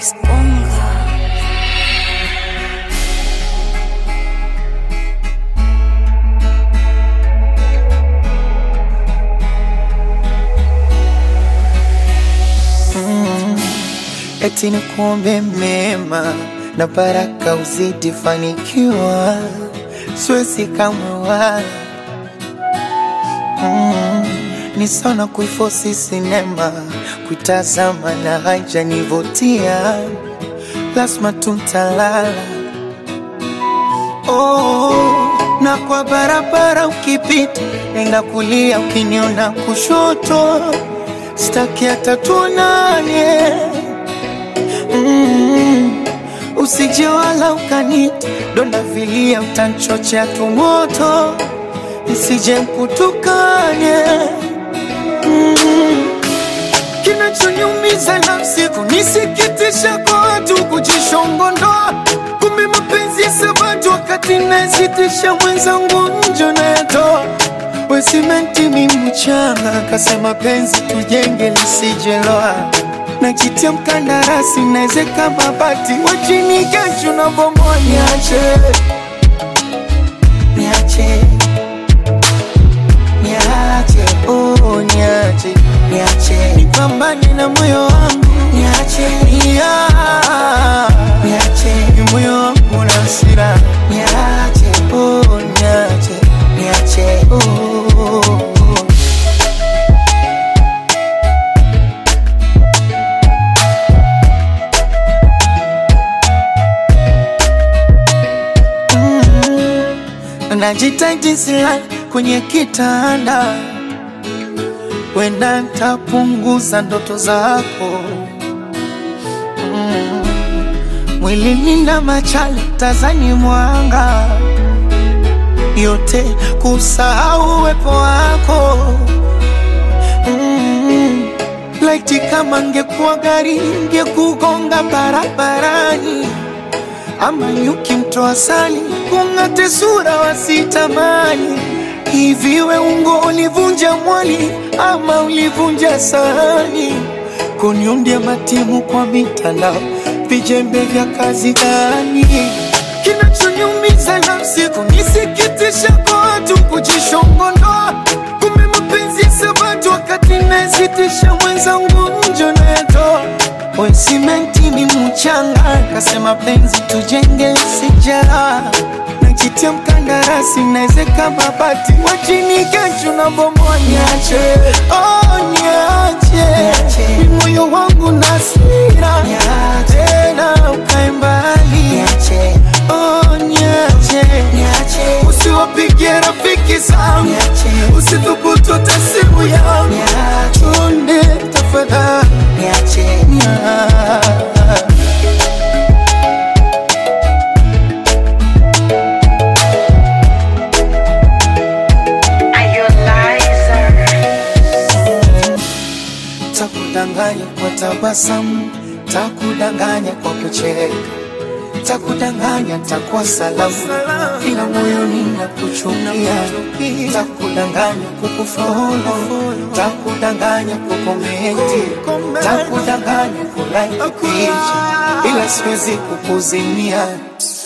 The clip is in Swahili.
Disponga. eti ni kuombe mema na baraka uzidi fanikiwa, siwezi kamwe wala mm, ni sana kuifosi sinema kuitazama na haijanivutia, lazima tuntalala oh, na kwa barabara ukipita, nenda kulia, ukiniona kushoto, staki hata tuonane mm, usije wala ukanita donda vilia, utanchochea tumoto, nisije mkutukane mm, kinachoniumiza nafsi kunisikitisha kwa watu kujishongondoa, kumbe mapenzi ya sabatu wakati nasitisha mwenzangu njo nayatoa we simenti mi mchanga, kasema penzi tujenge lisijeloa najitia mkandarasi naezeka mabati wachini kesho na bomoa, niache niache niache oh, niache niache nipambane na moyo wangu niache yeah. niache ni moyo wangu na hasira niache oh, niache niache oh, oh, oh. najitaji silali kwenye kitanda, wenda ntapunguza ndoto zako mm. Mwilini na machale tazani mwanga yote kusahau uwepo wako mm. Laiti kama ngekuwa gari ngekugonga barabarani ama nyuki mtoa sali kung'ate sura wasitamani. Hivi we ungo ulivunja mwali ama ulivunja sahani? Kuniundia matimu kwa mitandao, vijembe vya kazi gani? Kinachoniumiza nafsi kunisikitisha kwa watu kujishongondoa, kumbe mapenzi ya sabatu wakati nasitisha mwenzangu njo nayatoa we simenti ni mchanga, kasema penzi tujenge sijara najitia mkandarasi naezeka mabati wachini kesho na bomoa, niache oh, niache ni moyo wangu na hasira tena ukae mbali oh, niache usiwapigie rafiki zangu usithubutu hata simu yangu chonde tafadhali niache Takudanganya kwa tabasamu, takudanganya kwa kucheka, takudanganya takuwa salamu, ila moyoni nakuchukia. Takudanganya kukufolo, takudanganya kukomenti, takudanganya kulike picha, ila siwezi kukuzimia.